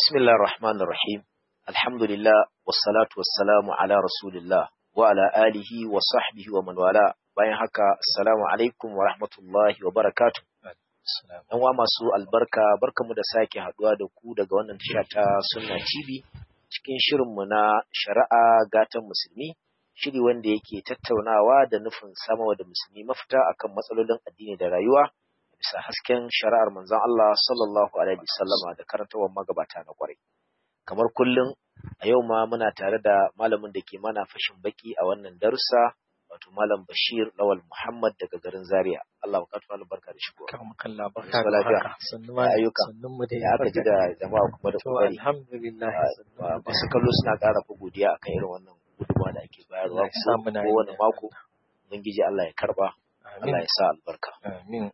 بسم الله الرحمن الرحيم الحمد لله والصلاة والسلام على رسول الله وعلى آله وصحبه ومن والاه bayan haka assalamu alaikum wa rahmatullahi wa barakatuh yan wa masu albarka barkamu da sake haduwa da ku daga wannan tasha ta sunna tv cikin shirinmu na shari'a gatan musulmi shiri wanda yake tattaunawa da nufin samawa da musulmi mafita akan matsalolin addini da rayuwa bisa hasken shari'ar manzon Allah sallallahu alaihi wasallama da karantawar magabata na kwarai kamar kullum a yau ma muna tare da malamin da ke mana fashin baki a wannan darussa wato malam Bashir Lawal Muhammad daga garin Zaria Allah ya kawo albarka da shigo kan kalla barka da haka sannu ma ayyuka sannun mu da ya aka ji da jama'a kuma da to kokari alhamdulillah masu kallo suna ƙara fa godiya akan irin wannan gudunmawa da ake bayarwa Allah ya sa muna yin kowane da mako ubangiji Allah ya karba Allah ya sa albarka amin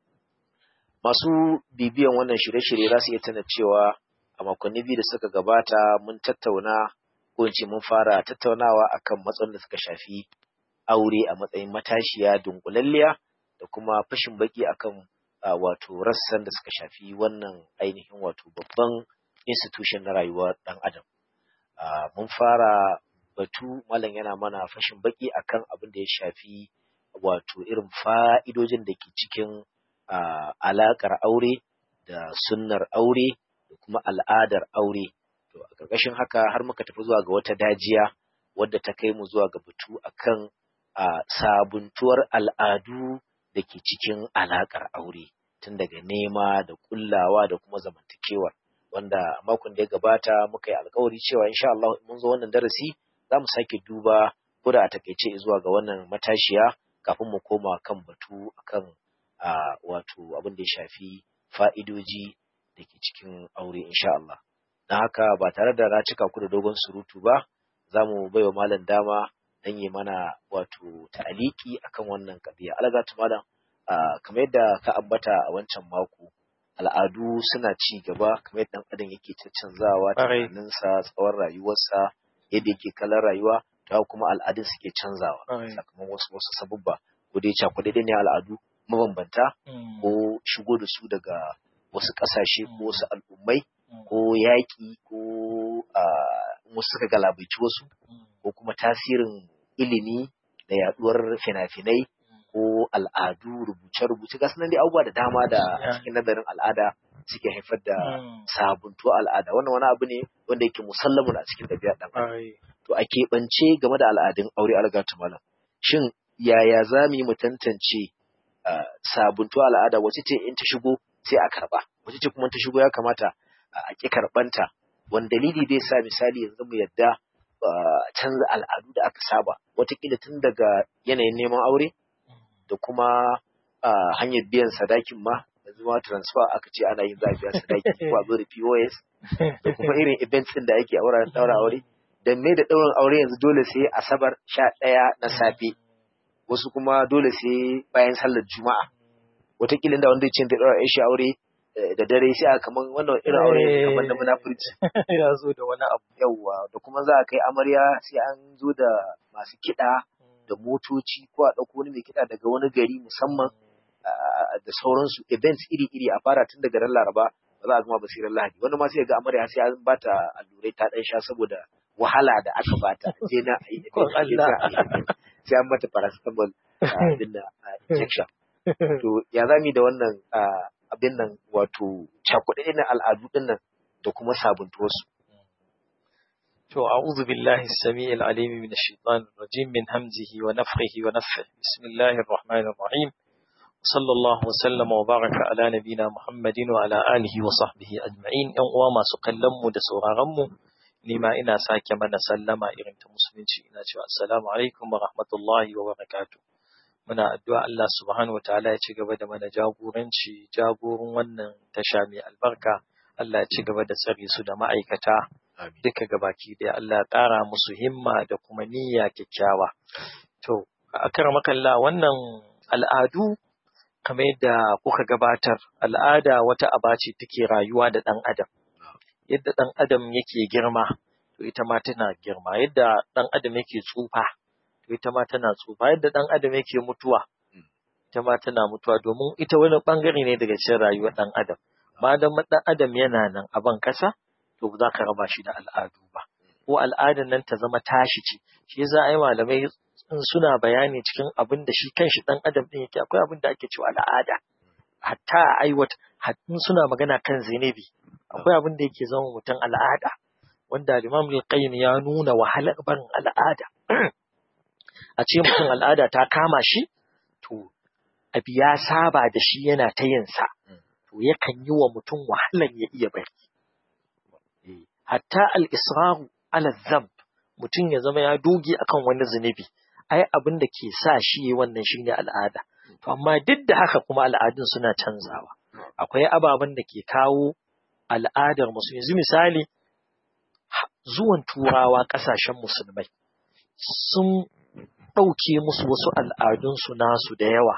masu bibiyan wannan shirye-shirye za su iya tana cewa a makonni biyu da suka gabata mun tattauna ko in ce mun fara tattaunawa akan matsalolin da suka shafi aure a matsayin matashiya dunkulalliya da kuma fashin baki akan ah, wato rassan da suka shafi wannan ainihin wato babban institution na rayuwar ɗan adam Ah, mun fara batu malam yana mana fashin baki akan abin da ya shafi wato irin fa'idojin da ke cikin ah, alaƙar aure da sunnar aure da kuma al'adar aure to a ƙarƙashin haka har muka tafi zuwa ga wata dajiya wadda ta kai mu zuwa ga batu akan a sabuntuwar al'adu da ke cikin alaƙar aure tun daga nema da kullawa da kuma zamantakewa wanda a makon da ya gabata muka yi alkawari cewa insha Allah in mun zo wannan darasi za mu sake duba ko da a takaice zuwa ga wannan matashiya kafin mu koma kan batu akan a wato abin da ya shafi fa'idoji da ke cikin aure insha Allah don haka ba tare da na cika ku da dogon surutu ba za mu bai wa malam dama dan yi mana wato ta'aliki akan wannan kabiya algatu malam ah, kamar yadda ka ambata a wancan mako al'adu suna ci gaba kamar yadda ɗan adam yake caccanzawa Ƙwarai. tunaninsa tsawon rayuwarsa yadda yake kallon rayuwa ta kuma al'adun suke canzawa Ƙwarai. sakamakon wasu wasu sabubba ko dai cakuɗe ne al'adu mabambanta Mm, ko shigo da su daga wasu ƙasashe ko wasu al'ummai mm, ko yaƙi ko ah, wasu suka galabaici wasu mm, ko kuma tasirin ilimi da yaduwar fina-finai ko al'adu rubuce-rubuce ga sunan dai abubuwa da dama da Yeah. cikin nazarin al'ada suke haifar da mm, sabuntuwa al'ada wannan wani abu ne wanda yake musallamun a cikin ɗabi'ar ɗan adam ƙwarai. to a keɓance game da al'adun aure algatu malam shin yaya za mu yi mu tantance ah, sabuntuwa al'ada wace ce in ta shigo sai a karɓa wace ce kuma in ta shigo ya kamata a ƙi karɓanta wani dalili zai sa misali yanzu mu yadda ah, canza al'adu da aka saba watakila tun daga yanayin neman aure da kuma ah, hanyar biyan sadakin ma yanzu ma transfer aka ce ana yin za a biya sadaki ko a zo da POS da kuma irin events ɗin da ake a wuraren ɗaura aure da me da ɗaurin aure yanzu dole sai asabar sha ɗaya na safe wasu kuma dole sai bayan sallar juma'a wataƙila da wanda ya ce da ɗaura shi aure eh, da dare sai a kaman wannan irin aure ne kamar na munafurci ya zo da wani abu yawwa da kuma za a kai amarya sai an zo da masu kiɗa da motoci ko a ɗauko wani mai kiɗa daga wani gari musamman ah, da sauransu events iri-iri a fara tun daga ran laraba ba za a gama basirar lahadi wani ma sai ga amarya sai an bata allurai ta ɗan sha saboda wahala da aka bata je na a yi Kon event, je Allah. na a yi event. sai an mata paracetamol ah, abin da ah, injection to ya zami da wannan ah, abin nan wato cakuɗe na al'adu ɗin nan da kuma sabuntuwarsu To a'udhu billahi as-sami'il alim min ash-shaytanir rajim min hamzihi wa nafthihi wa nafthihi. Bismillahir rahmanir rahim. Sallallahu wa sallama wa baraka ala nabina Muhammadin wa ala alihi wa sahbihi ajma'in. Yan uwa masu kallon mu da sauraron mu ni ma ina sake mana sallama irin ta musulunci ina cewa assalamu alaikum wa rahmatullahi wa barakatuh. Muna addu'a Allah subhanahu wa ta'ala ya ci gaba da mana jagoranci jagorin wannan tasha mai albarka. Allah ya ci gaba da tsare su da ma'aikata duka gabaki ɗaya Allah ya ƙara musu himma da kuma niyya kyakkyawa. To, a makalla wannan al'adu kamar yadda kuka gabatar al'ada wata aba ce take rayuwa da ɗan adam. Yadda ɗan adam yake girma, to ita ma tana girma. Yadda ɗan adam yake tsufa, to ita ma tana tsufa. Yadda ɗan adam yake mutuwa, ita ma tana mutuwa domin ita wani ɓangare ne daga cikin rayuwar ɗan adam. Ma dan ɗan adam yana nan a ban ƙasa, to ba za ka raba shi da al'adu ba ko al'adan nan ta zama tashi ce shi yasa ai malamai suna bayani cikin abin da shi kanshi dan adam din yake akwai abin da ake cewa al'ada hatta a aiwata hatta suna magana kan zinubi akwai abin da yake zama mutum al'ada wanda Imam al-Qayyim ya nuna wahalar barin al'ada a ce mutum al'ada ta kama shi to abi ya saba da shi yana ta yin sa to yakan yi wa mutum wahalan ya iya bari hatta al-israru ala dhanb mutum ya zama ya doge akan wani zunubi ai abin da ke sa shi wannan shine al'ada to amma duk da haka kuma al'adun suna canzawa akwai ababen da ke kawo al'adar musu yanzu misali zuwan turawa ƙasashen musulmai sun ɗauke musu wasu al'adunsu nasu da yawa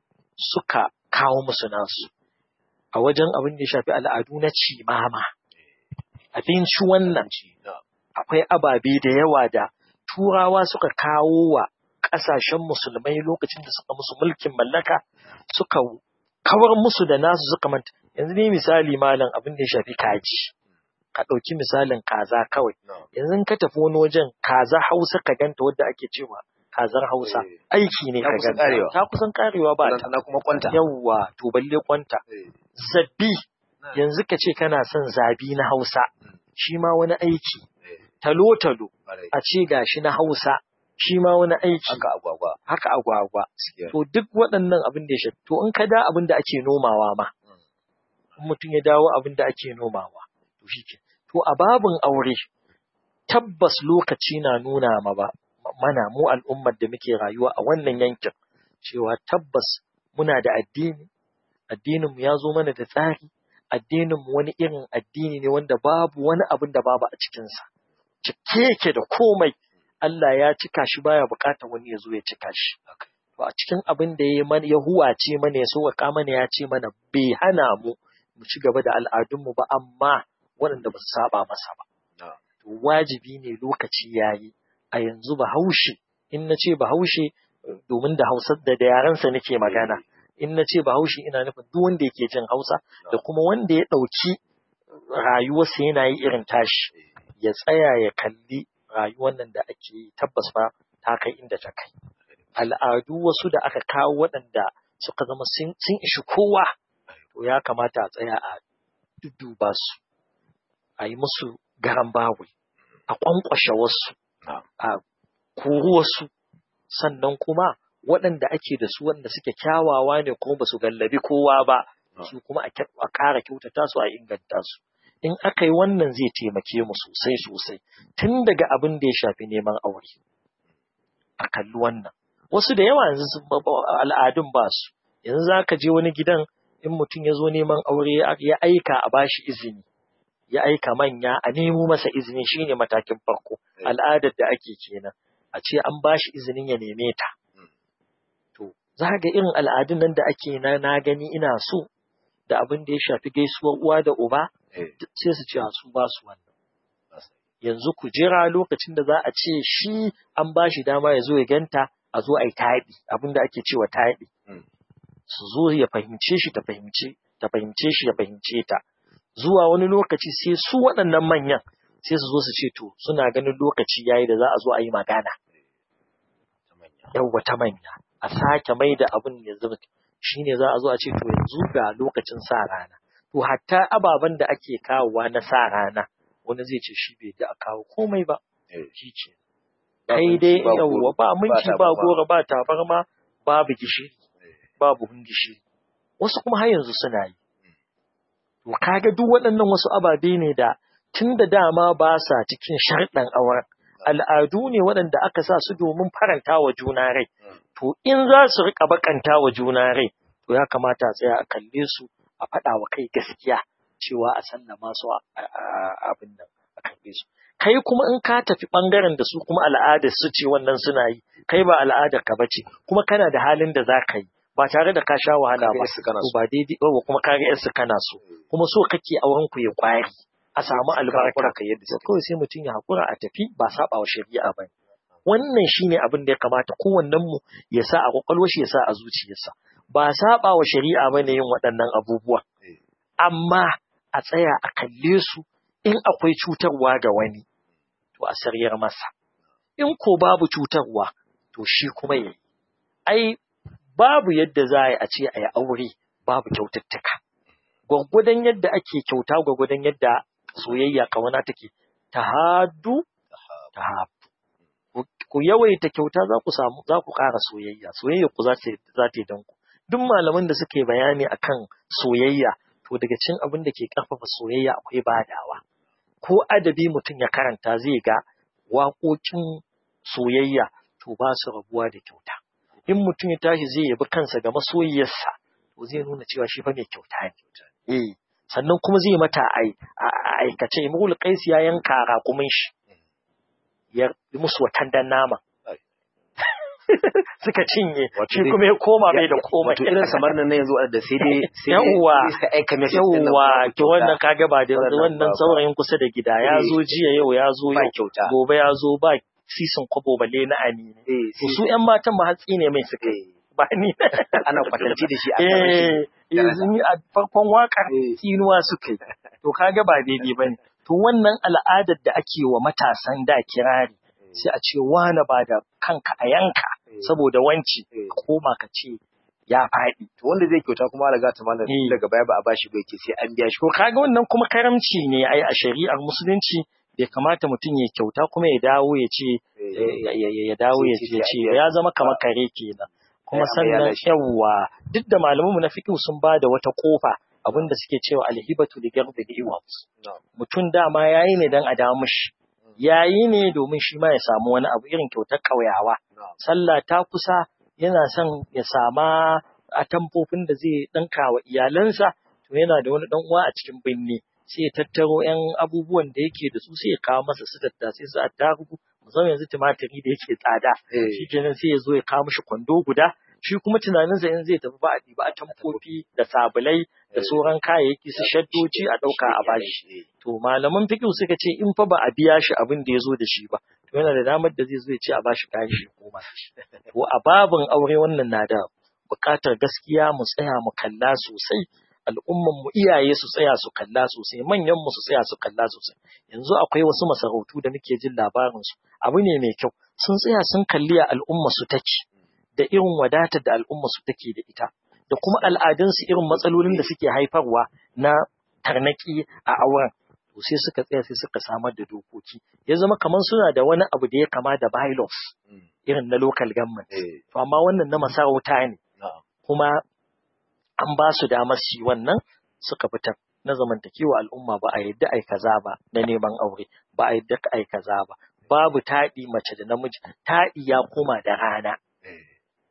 suka kawo musu nasu a wajen abin da ya shafi al'adu na cimama abinci wannan akwai ababe da yawa da turawa suka kawo wa ƙasashen musulmai lokacin da suka musu mulkin mallaka suka kawar musu da nasu suka manta yanzu ne misali malam abin da ya shafi kaji ka ɗauki misalin kaza kawai yanzu ka tafi wani wajen kaza hausa ka ganta wadda ake cewa kazar hausa aiki ne ka ganta ta kusan karewa ba ta kuma kwanta yawwa to balle kwanta zabbi yanzu ka ce kana son zabi na hausa shi ma wani aiki talo-talo a ce gashi na hausa shi ma wani aiki haka agwagwa haka agwagwa to duk waɗannan abin da ya shafi to in ka da abin da ake nomawa ma in mutum ya dawo abin da ake nomawa to shi ke to a babin aure tabbas lokaci na nuna ma ba mana mu al'ummar da muke rayuwa a wannan yankin cewa tabbas muna da addini addinin mu ya zo mana da tsari addinin mu wani irin addini ne wanda babu wani abin da babu a cikinsa cike yake da komai Allah ya cika shi baya bukatar wani ya zo ya cika shi. To a cikin abin da ya ya huwace mana ya sauƙaƙa mana ya ce mana bai hana mu mu ci gaba da al'adunmu ba amma waɗanda ba su saba masa ba. To wajibi ne lokaci ya yi a yanzu bahaushe in na ce bahaushe domin da hausa da da yarensa nake magana in na ce bahaushe ina nufin duk wanda yake jin hausa da kuma wanda ya ɗauki rayuwarsa yana yi irin tashi ya tsaya ya kalli rayuwar nan da ake yi tabbas ba ta kai inda ta kai. Al'adu wasu da aka kawo waɗanda suka zama sun ishi kowa, to ya kamata a tsaya a dudduba su, a yi musu garan bawi, a ƙwanƙwashe wasu, a kori wasu, sannan kuma waɗanda ake da su waɗanda suke kyawawa ne kuma ba su gallabi kowa ba, su kuma a ƙara kyautata su a inganta su. in aka yi wannan zai taimake mu sosai sosai tun daga abin da ya shafi neman aure a kalli wannan wasu da yawa yanzu al'adun ba su yanzu za ka je wani gidan in mutum ya zo neman aure ya aika a bashi izini ya aika manya a nemo masa izini shine matakin farko al'adar da ake kenan a ce an bashi izinin ya neme ta to za ga irin al'adun nan da ake na na gani ina so da abin da ya shafi gaisuwar uwa da uba sai su ce a su ba su wannan. Yanzu ku jira lokacin da za a ce shi an ba shi dama ya zo ya ganta a zo a yi taɗi abin da ake cewa taɗi. Su zo ya fahimce shi ta fahimce ta fahimce shi ya fahimce ta. Zuwa wani lokaci sai su waɗannan manyan sai su zo su ce to suna ganin lokaci yayi da za a zo a yi magana. Yawwa ta manya. A sake mai da abin ya zama shi ne za a zo a ce to yanzu ga lokacin sa rana. To hatta ababen da ake kawowa na sa rana wani zai ce shi bai da a kawo komai ba. Shi ce. Kai dai yawwa ba minti ba gora ba tabarma babu gishiri babu hun gishiri. Wasu kuma har yanzu suna yi. To kaga duk waɗannan wasu ababe ne da tun da dama ba sa cikin sharɗan auren. Al'adu ne waɗanda aka sa su domin faranta wa juna rai. To in za su riƙa bakanta wa juna rai, to ya kamata a tsaya a kalle su a faɗa wa kai gaskiya cewa a sallama su abin nan a kalle su. Kai kuma in ka tafi ɓangaren da su kuma al'adar su ce wannan suna yi, kai ba al'adar ka bace, kuma kana da halin da za ka yi. Ba tare da ka sha wahala ba, ba daidai ba kuma ka ga yarsu kana so, kuma so kake auren ku ya kwari. a samu albarka ka yadda kawai sai mutum ya haƙura a tafi ba saba wa shari'a ba wannan shine abin da ya kamata kowannen mu ya sa a kwakwalwar shi ya sa a zuciyarsa ba saba wa shari'a ba ne yin waɗannan abubuwa amma a tsaya a kalle su in akwai cutarwa ga wani to a saryar masa in ko babu cutarwa to shi kuma yayi ai babu yadda za a ce a yi aure babu kyaututtuka gwaggwadon yadda ake kyauta gwaggwadon yadda soyayya kawana take ta hadu ta hafu ku yawaita kyauta za ku samu za ku ƙara soyayya soyayya ku za ta za ta yi danku duk malaman da suke bayani akan soyayya to daga cin abin da ke ƙarfafa soyayya akwai badawa ko adabi mutum ya karanta zai ga waƙoƙin soyayya to ba su rabuwa da kyauta in mutum ya tashi zai yabi kansa ga masoyiyarsa to zai nuna cewa shi fa mai kyauta ne eh sannan kuma zai mata ai aikace imrul qais ya yanka raƙumin shi ya musu watan dan nama suka cinye shi kuma ya koma bai da komai wato irin samar nan yanzu da sai dai sai Yawwa. sai aika message din nan yawwa to wannan kaga ba da Wannan wannan ba- saurayin kusa da gida ya Eh. zo jiya yau ya zo ba yau kyauta gobe ya zo ba sisin kwabo balle na ani ne eh to su ƴan matan ma hatsi ne mai suka eh ba ni ana kwatanci da shi a kan shi eh yanzu ni a farkon wakar Eh. tsinuwa suka yi to kaga ba daidai bane to wannan al'adar da ake wa matasan da kirari sai a ce wane ba da kanka a yanka Eh. saboda wanci Eh. ka koma ka ce ya faɗi to wanda zai kyauta kuma alaga ta malam Eh. daga baya ba a bashi ba yake sai an biya shi To kaga wannan kuma karamci ne ai a shari'ar musulunci bai kamata mutum ya kyauta kuma ya dawo ya ce ya ya- ya dawo ya ce ya ce ya zama kamar kare kenan kuma Sai an sannan bayyana shi. yawwa duk da malamanmu na fiqh sun ba da wata kofa abinda suke cewa alhibatu li gardi iwat Na'am. mutum dama yayi ne dan a dawo mishi yayi ne domin shi ma ya samu wani abu irin kyautar kauyawa Na'am. sallah ta kusa yana son ya sama atamfofin da zai ɗinka wa iyalansa to yana da wani ɗan uwa a cikin binne sai ya tattaro ‘yan abubuwan da yake da su sai ya kawo masa su tattasai su attarugu musamman yanzu tumatiri da yake tsada Eh. shi kenan sai ya zo ya kawo mishi kwando guda shi kuma tunaninsa in zai tafi ba a ɗiba a tamfofi da sabulai da Eh. sauran kayayyaki su shaddoci a ɗauka a bashi Eh. to malaman fiqh suka ce in fa ba a biya shi abin da ya zo da shi ba to yana da damar da zai zo ya ce a bashi kayan shi ko ba to a babin aure wannan na da buƙatar gaskiya mu tsaya mu kalla sosai al'umman mu iyaye su tsaya su kalla sosai manyan mu su tsaya su kalla sosai yanzu akwai wasu masarautu da muke jin labarin su abu ne mai kyau sun tsaya sun kalli a al'umma su take da irin wadatar da al'umma su take da ita da kuma al'adunsu irin matsalolin da suke haifarwa na tarnaki a auren to sai suka tsaya sai suka samar da dokoki ya zama kamar suna da wani abu da ya kama da bylaws Mm. irin na local government Eh. to amma wannan na masarauta ne Na'am. kuma an ba su damar su yi wannan suka fitar na zamantakewa al'umma ba a yadda ai kaza ba na neman aure ba a yadda ai kaza ba babu taɗi mace da namiji taɗi ya koma da rana Eh.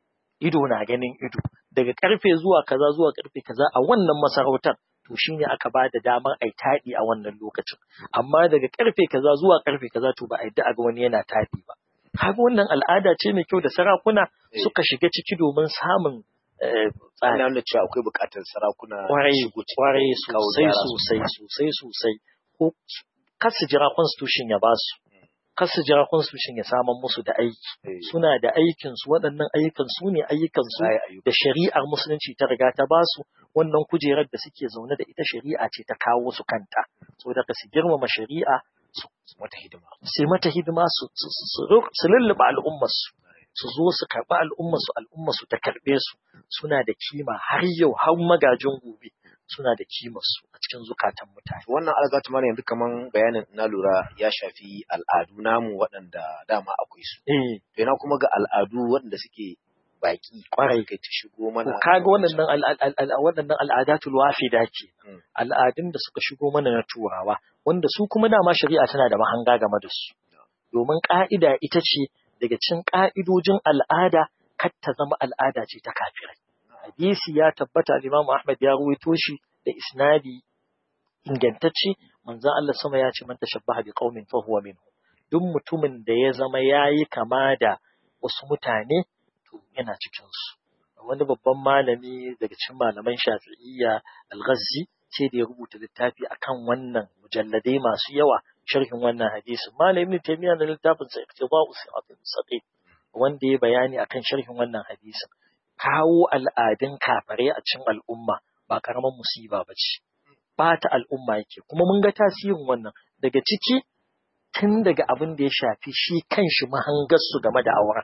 ido na ganin ido daga karfe zuwa kaza zuwa karfe kaza a wannan masarautar to shine aka ba da damar ai taɗi a wannan lokacin amma daga karfe kaza zuwa karfe kaza to ba a yadda a ga wani yana taɗi ba kaga wannan al'ada ce mai kyau da sarakuna Eh. suka shiga ciki domin samun eh, tsari Ana nuna cewa akwai buƙatar sarakuna kwarai shigo cikin kwarai kawo sosai gyara sosai sosai sosai ko kar su jira constitution ya ba su kar su jira constitution ya samar musu da aiki Eh. suna da aikin su waɗannan ayyukan su ne ayyukan su Za a yi ayyuka. da shari'ar musulunci ta riga ta ba su wannan kujerar da suke zaune da ita shari'a ce ta kawo su kanta saboda ka su girmama shari'a su Wata hidima. sai mata hidima su su su su- su lulluɓe al'ummarsu su zo su karɓi al'ummarsu al'ummarsu ta karɓe su suna da kima har yau har magajin gobe suna da kimarsu a cikin zukatan mutane. Wannan algatu mana yanzu kaman bayanin na lura ya shafi al'adu namu waɗanda dama akwai su. Eh, To ina kuma ga al'adu waɗanda suke baki Kwarai. kai ta shigo mana. kaga waɗannan al- al- al- al- waɗannan al'adatul wafida ke Mm. al'adun da suka shigo mana na turawa wanda su kuma dama shari'a tana da mahanga game da su domin ƙa'ida ita ce daga cin ƙa'idojin al'ada kar ta zama al'ada ce ta kafirai hadisi ya tabbata Imam Ahmad ya ruwaito shi da isnadi ingantacce manzon Allah sama ya ce man tashabbaha bi qaumin fa huwa minhu duk mutumin da ya zama yayi kama da wasu mutane to yana cikin su wani babban malami daga cikin malaman Shafi'iyya Al-Ghazzi sai da ya rubuta littafi akan wannan mujalladai masu yawa sharhin wannan hadisin malamin Ibn Taymiyyah da littafin sa Iqtida'us Siratal Mustaqim wanda ya bayani akan sharhin wannan hadisin kawo al'adun kafare a cikin al'umma ba karaman musiba ba ce ɓata al'umma yake kuma mun ga tasirin wannan daga ciki tun daga abin da ya shafi shi kanshi mahangarsu game da auren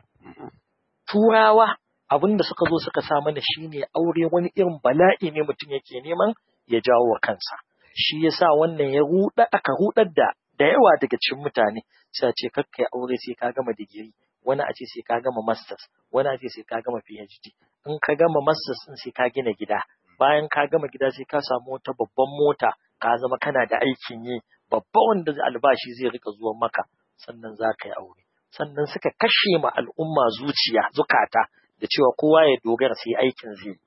turawa abin da suka zo suka sa mana shine aure wani irin bala'i ne mutum yake neman ya jawo wa kansa shi yasa wannan ya ruɗa aka ruɗar da da yawa daga cikin mutane sai a ce kakkai aure sai ka gama digiri wani a ce sai ka gama masters wani a ce sai ka gama phd in ka gama masters din sai ka gina gida bayan ka gama gida sai ka samu wata babban mota ka zama kana da aikin yi babba wanda albashi zai rika zuwa maka sannan za ka yi aure sannan suka kashe ma al'umma zuciya zukata da cewa kowa ya dogara sai aikin zai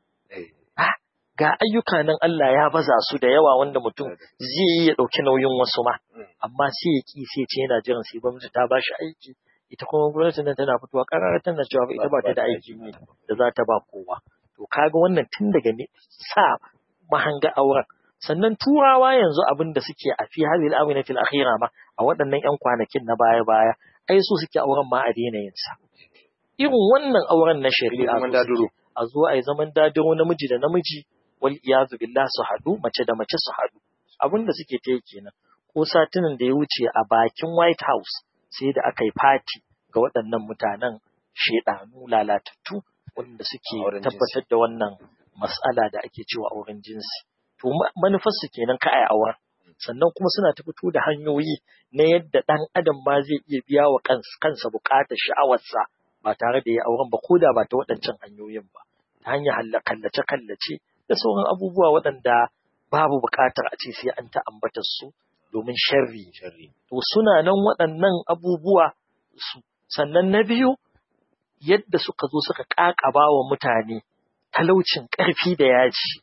ga ayyuka nan Allah ya baza su da yawa wanda mutum zai yi ya ɗauki nauyin wasu ma amma sai ya ki sai ce yana jiran sai gwamnati ta bashi aiki ita kuma gwamnati nan tana fitowa ƙarar tana cewa ita ba ta da aiki ne da za ta ba kowa to kaga wannan tun daga ne sa mahanga auren sannan turawa yanzu abin da suke a fi hadhihi al-awina fil akhira ma a waɗannan ƴan kwanakin na baya baya ai su suke auren ma a daina yin sa irin wannan auren na shari'a a zo a yi zaman dadiro namiji da namiji wal iyazu billah su haɗu mace da mace su haɗu abin da suke ta yi kenan ko satunan da ya wuce a bakin white house sai da aka yi fati ga waɗannan mutanen shedanu lalatattu wanda suke tabbatar da wannan mas'ala da ake cewa auren jinsi to manufarsu kenan ka ai auren sannan kuma suna ta fito da hanyoyi na yadda ɗan adam ma zai iya biya wa kansa buƙatar sha'awarsa ba tare da ya auren ba ko da ba ta waɗancan hanyoyin ba ta hanyar kallace-kallace da sauran abubuwa waɗanda babu buƙatar a ce sai an ta ambatar su domin sharri. To suna nan waɗannan abubuwa su sannan na biyu yadda suka zo suka ƙaƙaba wa mutane talaucin ƙarfi da yaji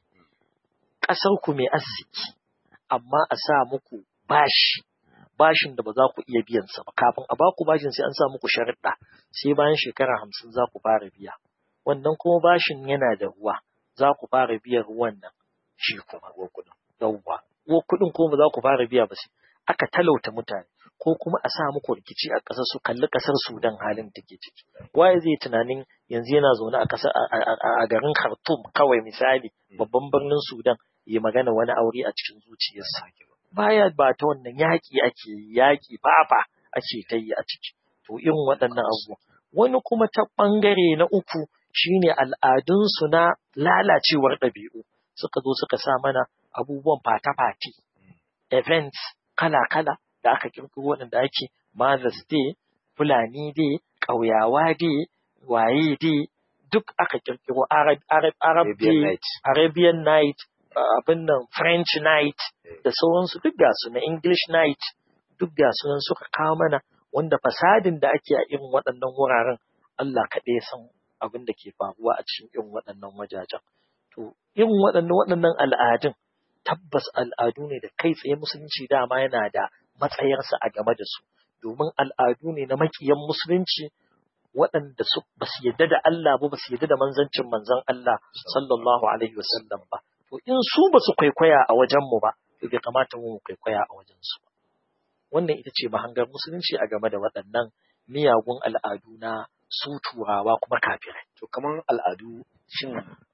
ƙasar ku mai arziki amma a sa muku bashi bashin da ba za ku iya biyan sa ba kafin a baku bashin sai an sa muku sharuɗa sai bayan shekara hamsin za ku fara biya wannan kuma bashin yana da ruwa za ku fara biyan ruwan nan shi kuma ruwan kuɗin yawwa ruwan kuɗin kuma ba za ku fara biya ba sai aka talauta mutane ko kuma a sa muku rikici a ƙasar su kalli ƙasar Sudan halin take ciki waye zai tunanin yanzu yana zaune a ƙasar a garin Khartoum kawai misali babban birnin Sudan ya magana wani aure a cikin zuciyarsa baya ba ta wannan yaƙi ake yaƙi fafa ake ta yi a ciki to irin waɗannan abubuwa wani kuma ta ɓangare na uku shine al'adunsu na lalacewar ɗabi'u suka zo suka sa mana abubuwan fata-fati events kala-kala da aka kirkiro waɗanda ake Mother's Day, Fulani Day, ƙauyawa Day, waye Day, duk aka kirkiro Arab, Arab, Arab Day, Arabian Night, abin nan French Night da sauransu duk ga su na English Night duk ga su nan suka kawo mana wanda fasadin da ake a irin waɗannan wuraren Allah kaɗai san abin da ke faruwa a cikin irin waɗannan wajajen. To irin waɗannan waɗannan al'adun tabbas al'adu ne da kai tsaye musulunci dama yana da matsayarsa a game da su domin al'adu ne na makiyan musulunci waɗanda su ba su yadda da Allah ba ba su yadda da manzancin manzon Allah sallallahu alaihi wasallam ba to in su ba su kwaikwaya a wajen mu ba to bai kamata mu kwaikwaya a wajen su ba wannan ita ce mahangar musulunci a game da waɗannan miyagun al'adu na su turawa kuma kafirai to kaman al'adu shin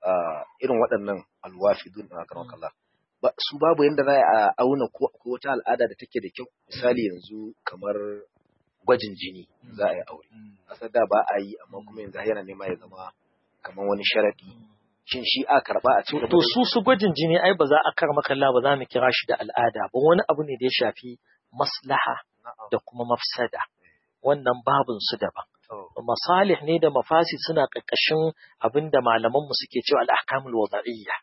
irin waɗannan alwafidun a karon kalla su babu yadda za a auna ko wata al'ada da take da kyau misali yanzu kamar gwajin jini za a yi aure asar da ba a yi amma kuma yanzu yana nema ya zama kamar wani sharadi shin shi a karba a cikin to su su gwajin jini ai ba za a karma kalla ba za mu kira shi da al'ada ba wani abu ne da ya shafi maslaha da kuma mafsada wannan babun su daban masalih ne da mafasi suna ƙarƙashin abin da malaman mu suke cewa al-ahkamul wada'iyya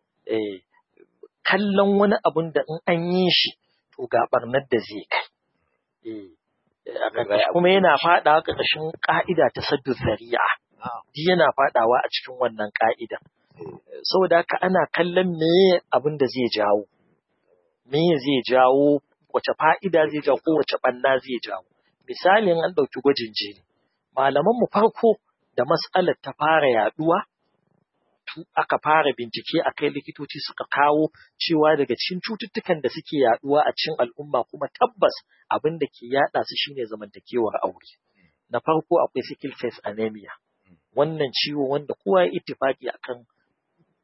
eh kallon wani abun da in an yi shi to ga barnar da zai kai. Kuma yana faɗawa ƙarƙashin ƙa'ida ta saddu zari'a. Duk yana faɗawa a cikin wannan ƙa'ida. Saboda haka ana kallon me abin da zai jawo. Me zai jawo, wace fa'ida zai jawo ko wace ɓanna zai jawo. Misalin an ɗauki gwajin jini. Malaman mu farko da mas'alar ta fara yaɗuwa aka fara bincike a kai likitoci suka kawo cewa daga cikin cututtukan da suke yaduwa a cikin al'umma kuma tabbas abin da ke yada su shine zamantakewar aure. Na farko akwai sickle cell anemia. Wannan ciwo wanda kowa ya ittifaki akan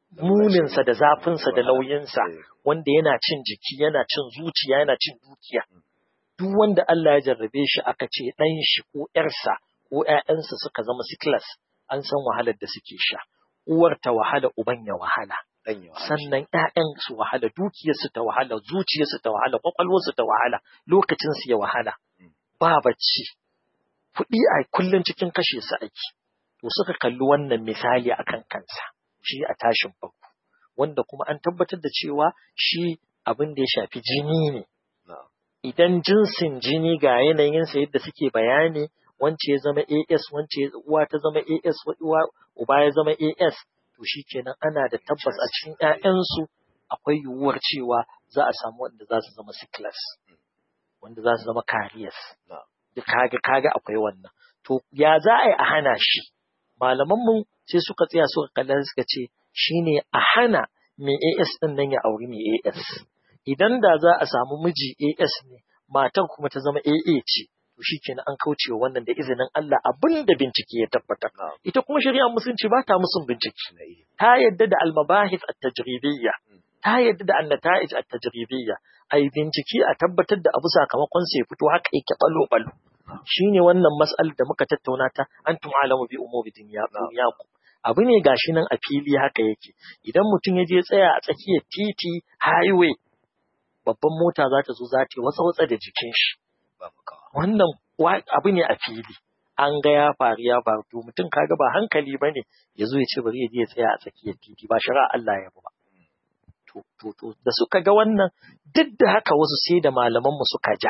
muninsa da zafinsa da nauyinsa wanda yana cin jiki yana cin zuciya yana cin dukiya duk wanda Allah ya jarrabe shi aka ce ɗan shi ko ƴarsa ko ƴaƴansa suka zama sickles an san wahalar da suke sha uwar ta wahala uban ya wahala sannan ƴaƴan su wahala dukiyarsu ta wahala zuciyarsu ta wahala kwakwalwarsu ta wahala lokacin su ya wahala ba bacci kuɗi a kullum cikin kashe su aiki to suka kalli wannan misali akan kansa shi a tashin farko wanda kuma an tabbatar da cewa shi abin da ya shafi jini ne idan jinsin jini ga yanayinsa yadda suke bayani wance ya zama AS wance uwa ta zama AS uwa uba ya zama AS to shikenan ana da tabbas a cikin ƴaƴansu akwai yiwuwar cewa za a samu wanda za su zama sickles wanda za su zama carriers kaga kaga akwai wannan to ya za a yi a hana shi malaman mu sai suka tsaya suka kalla suka ce shine a hana mai AS din nan ya auri mai AS idan da za a samu miji AS ne matar kuma ta zama AA ce to shikenan an kauce wa wannan da izinin Allah abin da bincike ya tabbatar ita kuma shari'ar musulunci ba ta musun bincike ta yadda da al-mabahith at-tajribiyya ta yadda da an-nata'ij at-tajribiyya ai bincike a tabbatar da abu sakamakon sai fito haka yake balo balo shine wannan mas'alar da muka tattauna ta antum alamu bi umuri dunyakum abu ne gashi nan a fili haka yake idan mutum ya je tsaya a tsakiyar titi highway babban mota za ta zo za ta wasa watsa da jikin shi wannan abu ne a fili an ga ya faru ya faru to mutum kaga ba hankali ba ne ya zo ya ce bari ya je ya tsaya a tsakiyar titi ba shari'a Allah ya ba to to to da suka ga wannan duk da haka wasu sai da malaman mu suka ja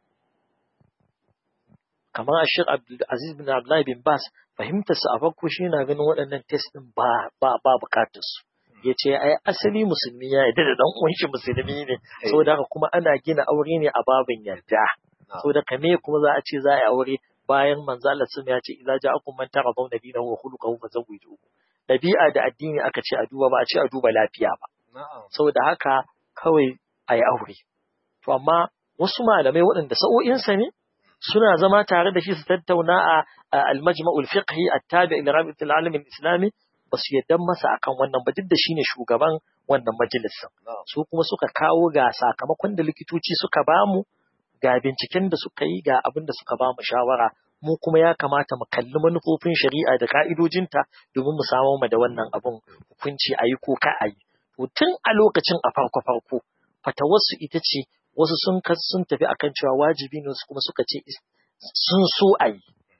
kamar Ashir Abdul Aziz bin Abdullah bin Bas fahimtar su a farko shi na ganin waɗannan test din ba ba ba bukatar su yace ai asali musulmi ya yarda da dan uwan shi musulmi ne saboda haka kuma ana gina aure ne a babin yarda saboda kame kuma za a ce za a yi aure bayan manzo Allah sun ya ce idza ja'akum man taradawna dinahu wa khuluquhu fazawwijuhu dabi'a da addini aka ce a duba ba a ce a duba lafiya ba saboda haka kawai a yi aure to amma wasu malamai waɗanda sa'o'insa ne suna zama tare da shi su tattauna a al-majma'ul fiqhi at-tabi' ila rabitul alam al-islami ba su yadda masa akan wannan ba duk da shine shugaban wannan majalisar su kuma suka kawo ga sakamakon da likitoci suka bamu ga binciken da suka yi ga abin da suka bamu shawara mu kuma ya kamata mu kalli manufofin shari'a da ka'idojinta domin mu samu mu da wannan abun hukunci a yi ko ka a yi to tun a lokacin a farko farko fatawarsu ita ce wasu sun sun tafi akan cewa wajibi ne su kuma suka ce sun so a yi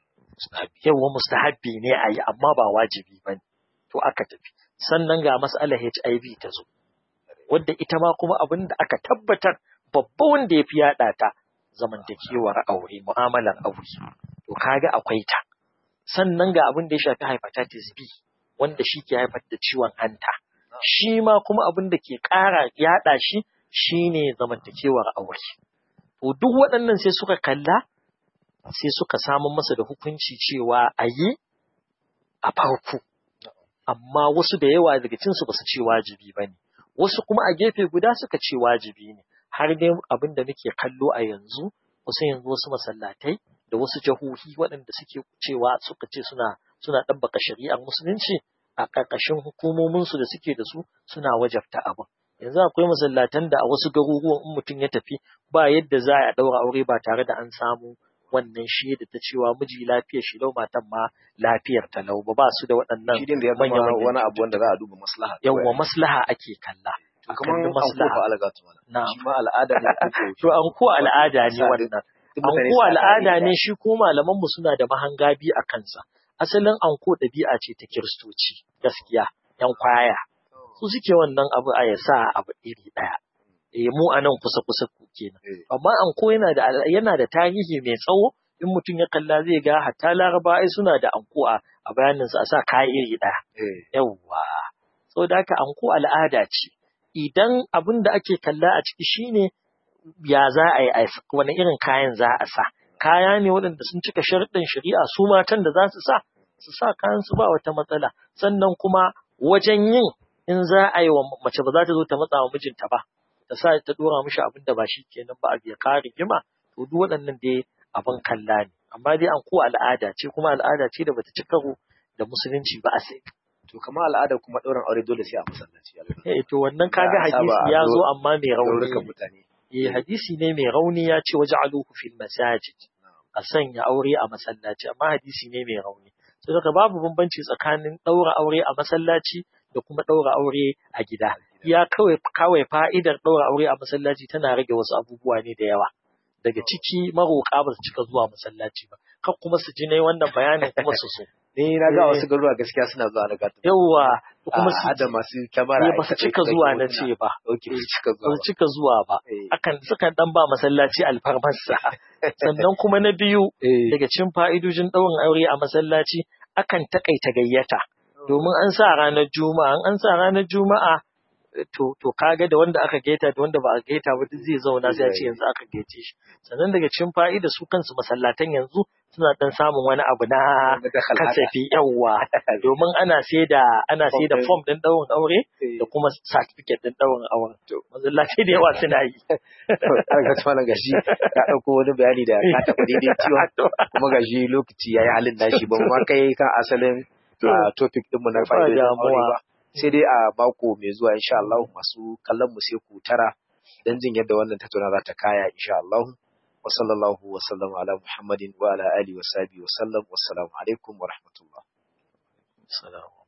yawa mustahabbi ne a yi amma ba wajibi ba ne to aka tafi sannan ga mas'alar HIV ta zo wadda ita ma kuma abin da aka tabbatar babba wanda ya fi yaɗa ta zamantakewar aure mu'amalar aure to kaga akwai ta sannan ga abin da ya shafi hepatitis B wanda shi ke haifar da ciwon hanta shi ma kuma abin da ke ƙara yaɗa shi shine zamantakewar aure to duk waɗannan sai suka kalla sai suka samu masa da hukunci cewa a yi a farko amma wasu da yawa daga cinsu ba su ce wajibi ba ne wasu kuma a gefe guda suka ce wajibi ne har dai abin da muke kallo a yanzu wasu yanzu wasu masallatai da wasu jahohi waɗanda suke cewa suka ce suna suna ɗabbaka shari'ar musulunci a ƙarƙashin hukumominsu da suke da su suna wajabta abin yanzu akwai masallatan da a wasu garuruwan in mutum ya tafi ba yadda za a ɗaura aure ba tare da an samu wannan shaida ta cewa miji lafiyar shi lau matan ma lafiyar ta lau ba ba su da waɗannan shi da ya zama wani abu wanda za a duba maslaha yawwa maslaha ake kalla kamar an ko fa algatu na shi ma al'ada ne to an ko al'ada ne wannan an ko al'ada ne shi ko malaman mu suna da mahangabi a kansa asalin anko ɗabi'a ce ta kiristoci gaskiya yan kwaya su suke wannan abu a ya sa abu iri ɗaya eh mu a nan kusa kusa kenan amma anko yana da yana da tarihi mai tsawo in mutum ya kalla zai ga hatta laraba ai suna da anko a a bayanin su a sa kaya iri ɗaya yawwa saboda haka anko al'ada ce idan abin da ake kalla a ciki shine ya za a yi wani irin kayan za a sa kaya ne waɗanda sun cika sharɗin shari'a su matan da za su sa su sa kayan su ba wata matsala sannan kuma wajen yin in za a yi wa mace ba za ta zo ta matsa wa mijinta ba ta sa ta dora mishi abin da ba shi kenan ba a biya kare rigima to duk waɗannan dai abin kalla ne amma dai an ko al'ada ce kuma al'ada ce da bata ci karo da musulunci ba a sai to kamar al'ada kuma ɗaurin aure dole sai a masallaci eh to wannan kaga hadisi ya zo amma mai rauni mutane eh hadisi ne mai rauni ya ce waj'aluhu fil masajid a sanya aure a masallaci amma hadisi ne mai rauni saboda babu bambanci tsakanin ɗaura aure a masallaci da kuma ɗaura aure a gida ya kawai kawai fa'idar ɗaura aure a masallaci tana rage wasu abubuwa ne da yawa daga ciki maroƙa ba su cika zuwa masallaci ba kan kuma su ji ne wannan bayanin kuma su so ni na ga wasu garuruwa gaskiya suna zuwa na gata yawa kuma su da masu kyamara ba su cika zuwa na ce ba okay su cika ba zuwa su cika zuwa ba akan sukan dan ba masallaci alfarmarsa sannan kuma na biyu daga cikin fa'idojin ɗaurin aure a masallaci akan takaita gayyata domin an sa ranar juma'a an sa ranar juma'a to to kaga da wanda aka gaita da wanda ba a gaita ba duk zai zauna sai a ce yanzu aka gaice shi sannan daga cikin fa'ida su kansu masallatan yanzu suna dan samun wani abu na kasafi yawa domin ana sai da ana sai da form din daurin aure da kuma certificate din daurin aure masallatai da yawa suna yi ga tsaman gashi ka dauko wani bayani da ka taɓa daidai ciwon kuma gashi lokaci yayi halin nashi ba ma kai kan asalin topic din mu na fa'idodin aure ba sai dai a mako mai zuwa insha Allah masu kallon mu sai ku tara dan jin yadda wannan tattauna za ta kaya insha Allah wa sallallahu wa sallama ala Muhammadin wa ala alihi wa sahbihi wa sallam wassalamu alaikum wa rahmatullah Assalamu